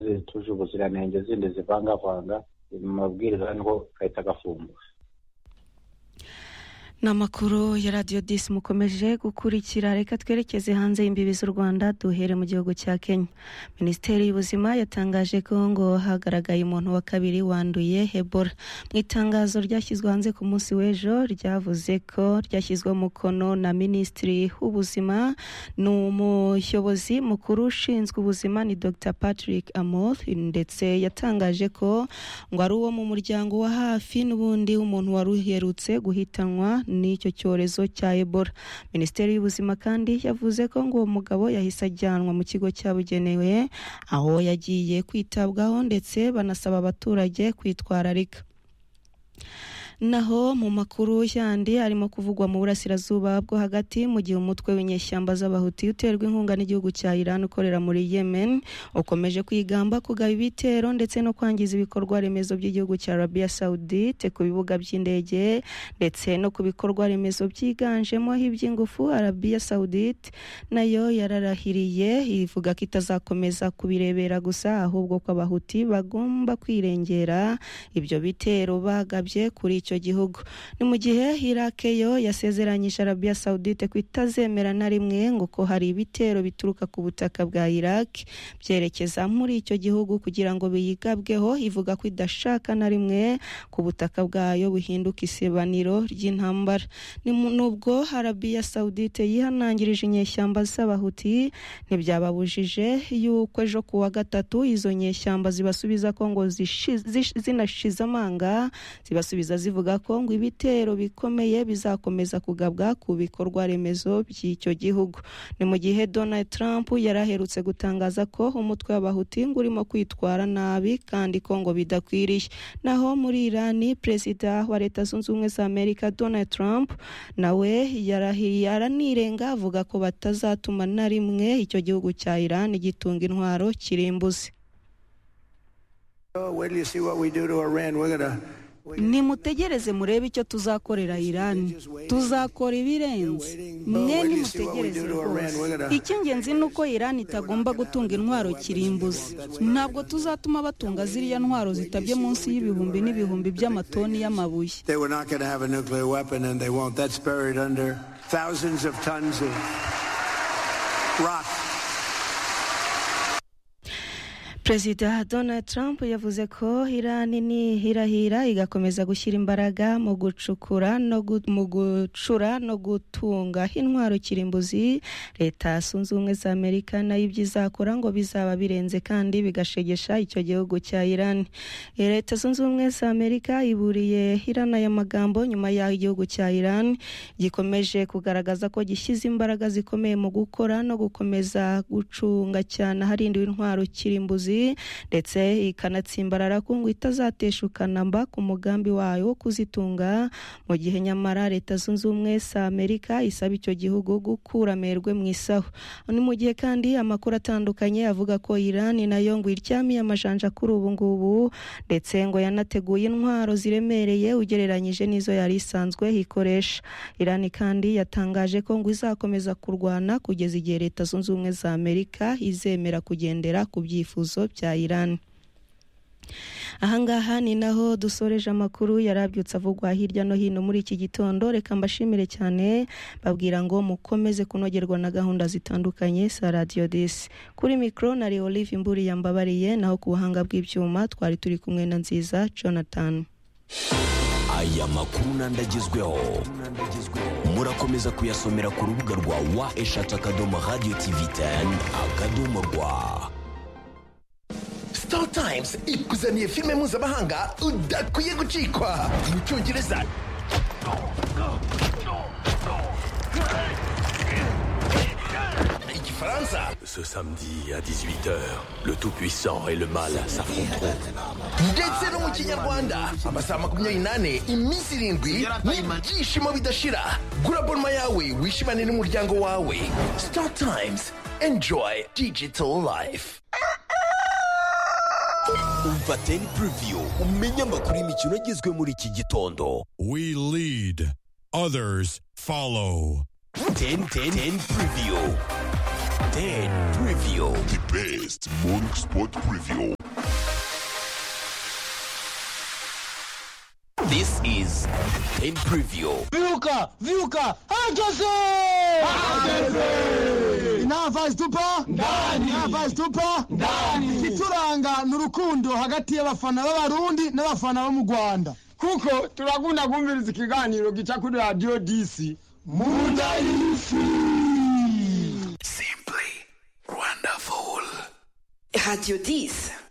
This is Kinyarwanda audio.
zituje ubuziranenge zindi zivangavanga mu mabwiriza niho gahita gafungwa ni amakuru ya radiyo disi mukomeje gukurikira reka twerekeze hanze y'imbibi z'u rwanda duhere mu gihugu cya kenya minisiteri y'ubuzima yatangaje ko ngo hagaragaye umuntu wa kabiri wanduye hebora mu itangazo ryashyizwe hanze ku munsi w'ejo ryavuze ko ryashyizweho umukono na minisitiri w'ubuzima ni umuyobozi mukuru ushinzwe ubuzima ni dr patrick amoth ndetse yatangaje ko ngo ari uwo mu muryango wa hafi n'ubundi w'umuntu wari uherutse guhitanwa n'icyo cyorezo cya ebola minisiteri y'ubuzima kandi yavuze ko ngo uwo mugabo yahise ajyanwa mu kigo cyabugenewe aho yagiye kwitabwaho ndetse banasaba abaturage kwitwararika naho mu makuru yandi arimo kuvugwa mu burasirazuba bwo hagati mu gihe umutwe w'inyeshyamba z'abahuti uterwa inkunga n'igihugu cya Iran ukorera muri Yemen ukomeje kwigamba kugaba ibitero ndetse no kwangiza ibikorwa remezo by'igihugu cya Arabia Saudite ku bibuga by'indege ndetse no ku bikorwa remezo byiganjemo iby'ingufu Arabia Saudite nayo yararahiriye ivuga ko itazakomeza kubirebera gusa ahubwo ko abahuti bagomba kwirengera ibyo bitero bagabye kuri icyo gihugu ni mu gihe Iraq yo yasezeranyije Arabia Saudite ko itazemera na rimwe ngo ko hari ibitero bituruka ku butaka bwa Iraq byerekeza muri icyo gihugu kugira ngo biyigabweho ivuga ko idashaka na rimwe ku butaka bwayo buhinduka isebaniro ry'intambara nubwo Arabia Saudite yihanangirije inyeshyamba z'abahuti ntibyababujije yuko ejo ku wa gatatu izo nyeshyamba zibasubiza ko ngo zinashize amanga zibasubiza zivuga ko ngo ibitero bikomeye bizakomeza kugabwa ku bikorwa remezo by'icyo gihugu ni mu gihe Donald Trump yari aherutse gutangaza ko umutwe w'abahuti ngo urimo kwitwara nabi kandi ko ngo bidakwiriye naho muri Irani perezida wa leta zunze ubumwe za Amerika Donald Trump nawe yarahiriye aranirenga avuga ko batazatuma na rimwe icyo gihugu cya Irani gitunga intwaro kirimbuze nimutegereze murebe icyo tuzakorera irani tuzakora ibirenze mwe nimutegereze rwose icy'ingenzi ni uko irani itagomba gutunga intwaro kirimbuzi ntabwo tuzatuma batunga ziriya ntwaro zitabye munsi y'ibihumbi n'ibihumbi by'amatoni y'amabuye perezida donald trump yavuze ko irani ni hirahira igakomeza gushyira imbaraga mu gucukura no mu gucura no gutunga intwaro kirimbuzi leta zunze ubumwe za amerika nayo ibyo izakora ngo bizaba birenze kandi bigashegesha icyo gihugu cya irani leta zunze ubumwe za amerika iburiye irani aya magambo nyuma y'aho igihugu cya irani gikomeje kugaragaza ko gishyize imbaraga zikomeye mu gukora no gukomeza gucunga cyane harindiwe intwaro kirimbuzi ndetse ikanatsimbarara ko ngo itazateshuka namba ku mugambi wayo wo kuzitunga mu gihe nyamara leta zunze ubumwe za amerika isaba icyo gihugu gukura amerwe mu isaho ni mu gihe kandi amakuru atandukanye avuga ko irani nayo ngo iryamiye amajanja kuri ubu ngubu ndetse ngo yanateguye intwaro ziremereye ugereranyije n'izo yari isanzwe ikoresha irani kandi yatangaje ko ngo izakomeza kurwana kugeza igihe leta zunze ubumwe za amerika izemera kugendera ku byifuzo bya Iran ahangaha ni naho dusoreje amakuru yarabyutse avugwa hirya no hino muri iki gitondo reka mbashimire cyane babwira ngo mukomeze kunogerwa na gahunda zitandukanye za radiyo disi kuri mikoro na Leo Olive imburi yambabariye naho ku buhanga bw'ibyuma twari turi kumwe na nziza Jonathan aya makuru n'andagezweho murakomeza kuyasomera ku rubuga rwa wa eshatu akadomo radiyo tivi teni akadomo rwa star times ikuzaniye filime mpuzamahanga udakwiye gucikwa mu cyongereza igifaransa Ce samedi à 18h, le Tout-Puissant et le Mal s'affronteront. ndetse no mu kinyarwanda amasaha makumyabiri n'ane iminsi irindwi n'ibyishimo bidashira gura bonoma yawe wishimane n'umuryango wawe star times enjoy digital life umva teni puriviyu umenye amakuru y'imikino agezwe muri iki gitondo We lead, others follow. teni teni teni puriviyu teni puriviyu The best morning sport preview. in preview vyuka vyuka hageze inavazi tupa ndani inavazi tupa ndani ituranga ni urukundo hagati y'abafana b'abarundi n'abafana bo mu rwanda kuko turakunda kumviriza ikiganiro gica kuri radiyo disi munda y'isi Simply wonderful. Radio 10.